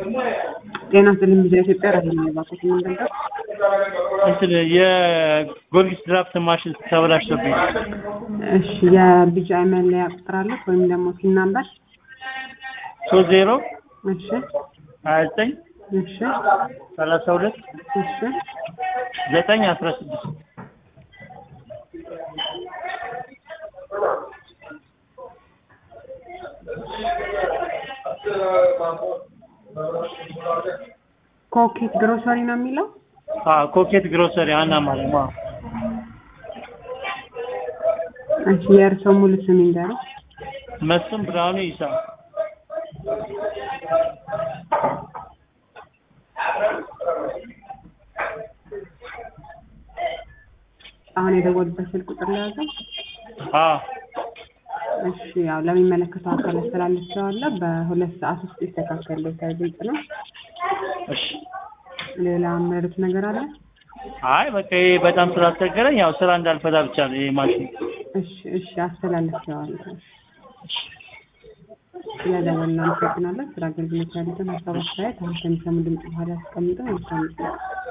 ጤና ይስጥልኝ ቪዛ ኢትዮጵያ ራሄል ነው የባኩት የምንገልጸው። እንትን የጎርጊስ ድራፍት ማሽን ተበላሽቶብኝ እሺ የቢጂአይ መለያ ቁጥር አለ ወይም ደግሞ ሲን ናምበር? ሶስት ዜሮ እሺ ሀያ ዘጠኝ እሺ ሰላሳ ሁለት እሺ ዘጠኝ አስራ ስድስት ኮኬት ግሮሰሪ ነው የሚለው። ኮኬት ግሮሰሪ አና ማለት ነው። እሺ የእርስዎ ሙሉ ስም ይንገሩ። መስፍን ብርሃኑ ይሳ አሁን የደወሉበት ስልክ ቁጥር ለያዘው። አዎ እሺ ያው ለሚመለከተው አካል አስተላልፌዋለሁ። በሁለት ሰዓት ውስጥ ይስተካከልልዎታል። ግልጽ ነው። እሺ ሌላ የሚያደርጉት ነገር አለ? አይ በቃ ይሄ በጣም ስላስቸገረኝ ያው ስራ እንዳልፈታ ብቻ ነው ይሄ ማሽን። እሺ እሺ አስተላልፌዋለሁ። ስለደወሉ እናመሰግናለን። ስለ አገልግሎት ያሉትን ሀሳብ አስተያየት አሁን ከሚሰሙ ድምጽ በኋላ ያስቀምጡ። መልካም ጊዜ